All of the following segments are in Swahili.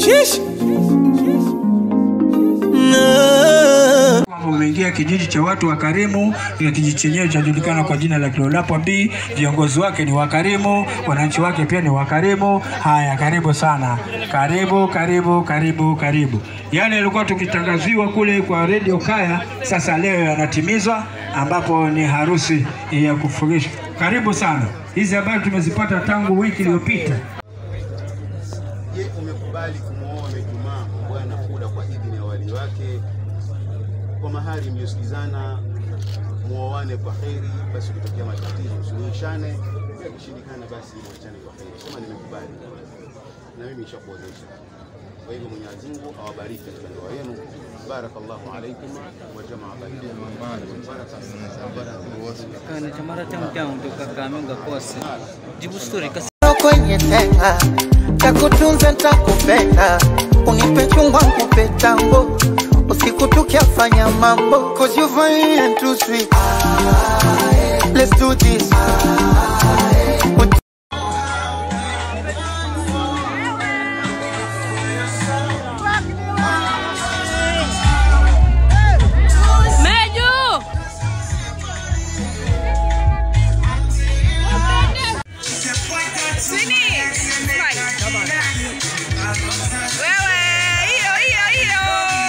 Shish. kwamba umeingia kijiji cha watu wakarimu. Ile kijiji chenyewe chajulikana kwa jina la Kilolapwa B. Viongozi wake ni wakarimu, wananchi wake pia ni wakarimu. Haya, karibu sana, karibu karibu karibu karibu. Yale yalikuwa tukitangaziwa kule kwa redio Kaya, sasa leo yanatimizwa, ambapo ni harusi ya kufurishwa. Karibu sana. Hizi habari tumezipata tangu wiki iliyopita. Je, umekubali kumwoa Ijumaa Bwana Fuda kwa idhini ya wali wake kwa mahari mliosikizana, muoane kwa heri, basi ukitokea matatizo usuluhishane, pia kushindikana, basi mwachane kwa heri. Sema nimekubali na mimi nishakuozesha. Kwa hivyo Mwenyezi Mungu awabariki katika ndoa yenu. Barakallahu alaikum wa jamaa bainakum. kana chamara cha mjao toka Kakamega Kose. Jibu story kasi kwenye tenga takutunza ntakupenda unipe chungwa nkupe tango usiku tukiafanya mambo cause you fine and too sweet let's do this Meju! Sini! Wewe, hiyo hiyo hiyo.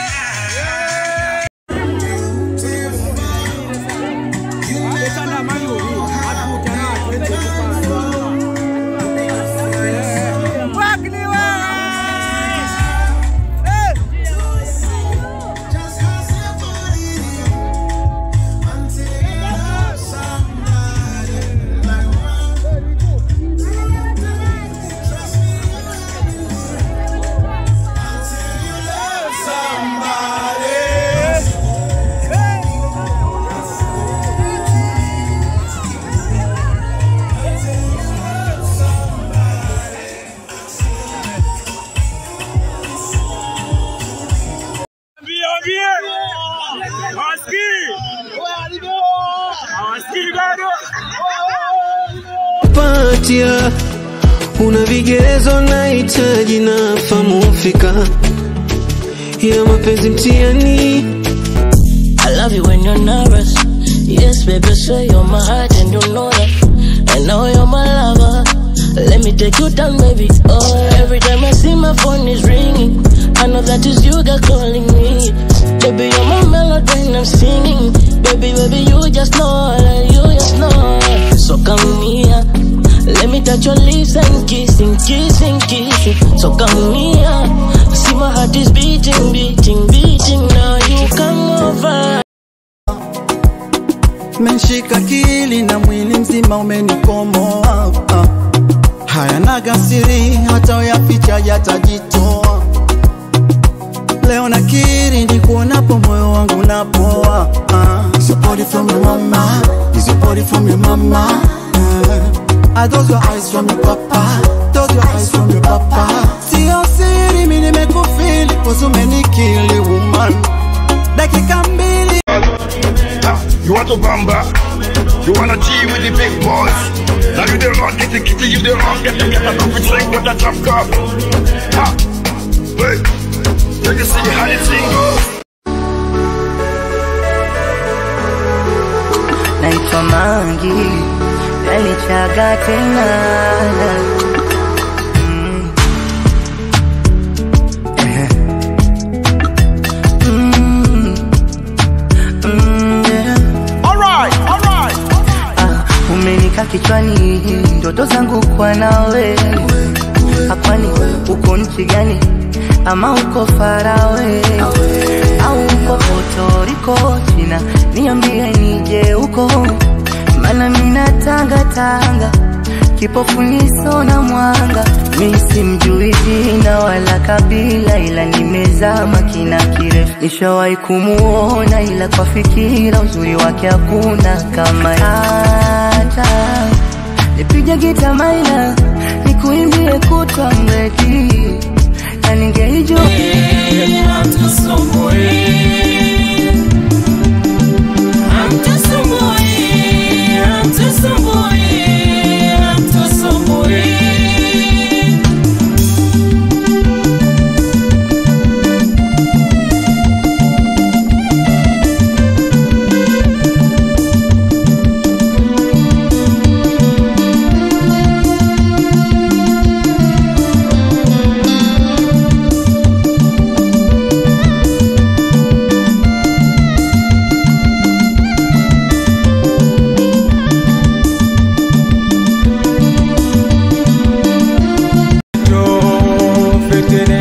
patia una vigezo nahitaji na famu fika ya mapenzi mtiani I love you when you're nervous. Yes, baby, say you're my heart and you know that. I know you're my lover. Let me take you down, baby. Oh, every time I see my phone is ringing, I know that is you girl calling me. Baby, you're my melody and I'm singing. Baby, baby, you just know that you just know. So come here. Let me touch your lips and kissing, kissing, kissing. So come here. See my heart is beating, beating, beating. Now you come over. menshika kili na mwili mzima umenikomoa ah. hayanaga siri hata uyaficha yatajitoa leo nakiri nikuonapo moyo wangu napoa ah. Is your body from your mama? Is your body from your mama? Ah. Are those your eyes from your papa? Those your eyes from your papa? Sio siri mi nimekufili cause umenikili woman dakika mbili You want to bamba? You wanna G with the big boys? Now you the wrong, get the kitty, you the wrong, get the get a coffee drink, get a drop cup. Ha! Wait, you can see how this thing goes. naitwa Mangi, nalichaga tena Mm. Ehe. Mm. Mm, yeah. Ah, umenika kichwani ndoto zangu kwa nawe hapani uko nchi gani ama uko farawe au uko potoriko china niambie nije huko mana mina tanga tanga kipofu niso na mwanga mi simjui jina wala kabila ila nimezama kina kirefu nishawahi kumuona ila kwa fikira uzuri wake hakuna kama hata nipige gita maina nikuimbie kutwa mredi na ningeijua tetetere